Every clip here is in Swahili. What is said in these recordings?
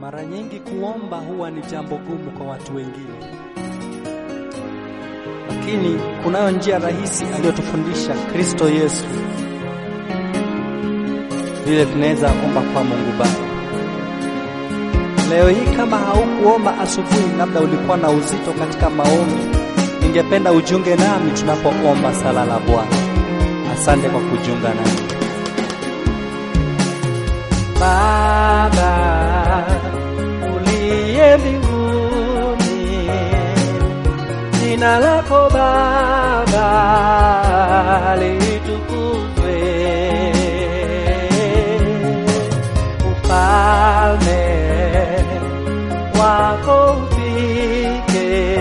Mara nyingi kuomba huwa ni jambo gumu kwa watu wengine, lakini kunayo njia rahisi aliyotufundisha Kristo Yesu, vile tunaweza omba kwa Mungu Baba. Leo hii kama haukuomba asubuhi, labda ulikuwa na uzito katika maombi, ningependa ujiunge nami tunapoomba sala la Bwana. Asante kwa kujiunga nami. Baba uliye mbinguni, jina lako Baba litukuzwe, ufalme wako ufike,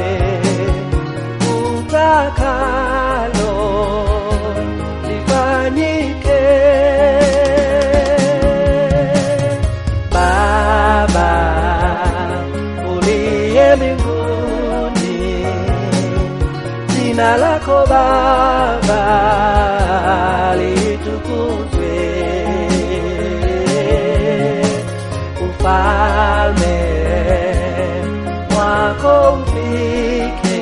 utakalo lifanyike. Baba uliye mbinguni, jina lako Baba litukuzwe, ufalme wako ufike,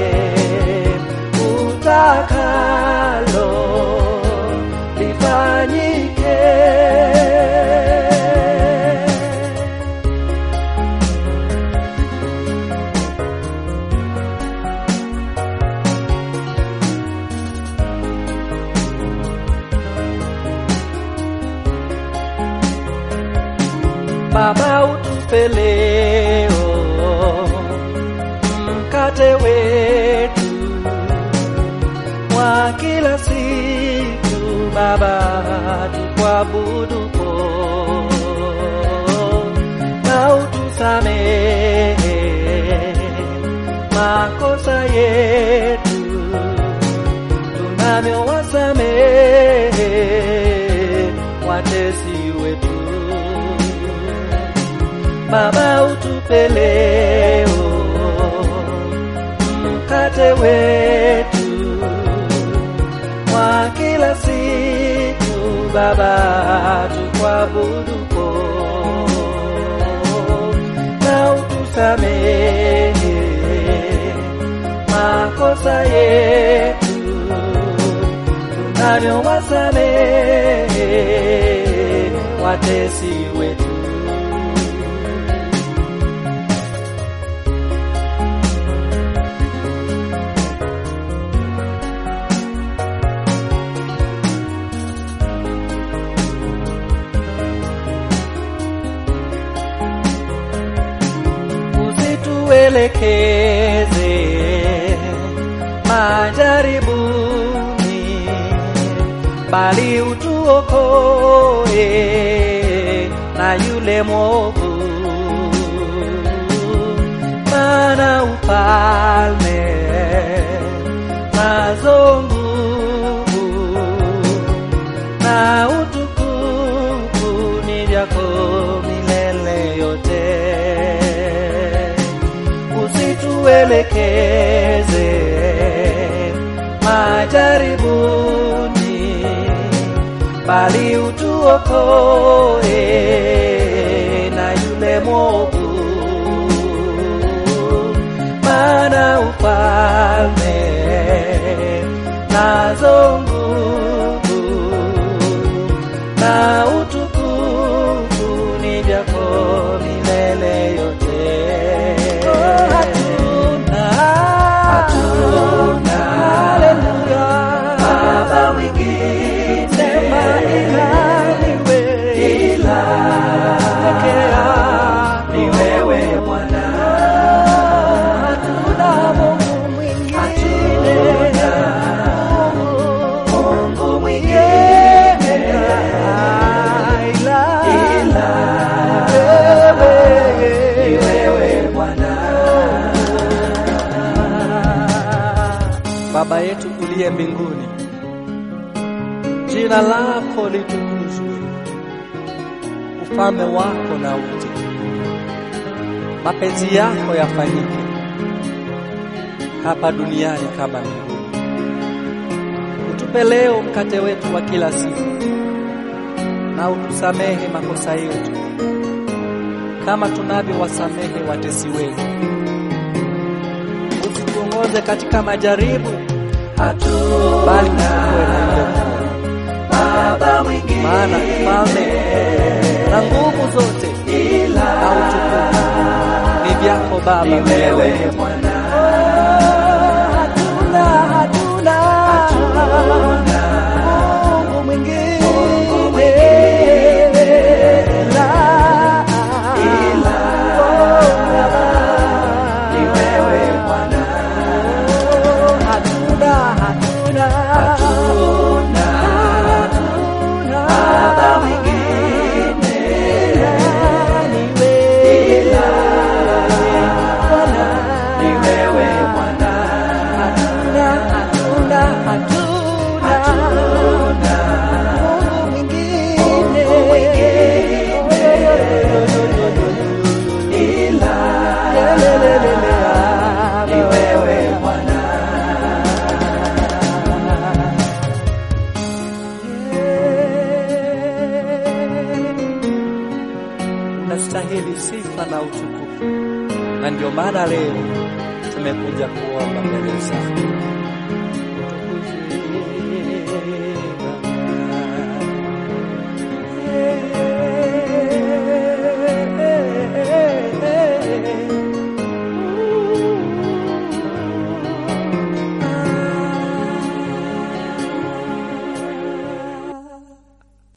utakalo lifanyike. Baba utupe leo mkate wetu wa kila siku, Baba tukwabudupo, na utusamehe makosa yetu tunavyowasamehe watesi wetu. Baba utupe leo mkate wetu wa kila siku, Baba tukwabudupo, na utusamehe makosa yetu tunavyowasamehe watesi wetu. usituelekeze majaribuni, bali utuokoe na yule mwovu. Maana ufalme nazo nguvu na utukufu ni vyako milele yote usituelekeze majaribuni, bali utuokoe na yule mwovu. Maana ufalme nazo nguvu na utukufu ni vyako milele yote. Hatuna, hatuna, haleluya, baba mwingine sema ila niwe, ila pekea ni wewe Bwana. Hatuna Mungu mwingine, Mungu mwingine ila, ila wewe, ni wewe Bwana. Baba yetu uliye mbinguni, jina lako litukuzwe, ufalme wako na uje, mapenzi yako yafanyike hapa duniani kama mbinguni. Utupe leo mkate wetu wa kila siku, na utusamehe makosa yetu kama tunavyowasamehe watesi wetu. Usituongoze katika majaribu, bali tuokoe na yule mwovu. Maana ufalme na nguvu zote na utukufu ni vyako Baba milele. Hatuna, hatuna Mungu mwingine ila hatuna, hatuna hatuna Baba mwingine ila ni wewe Bwana, ni wewe Bwana. Hatuna, hatuna, hatuna Mungu mwingine ila ni wewe Bwana. Unastahili sifa na utukufu, na ndio maana leo tumekuja kuomba mbele zako. Utukuzwe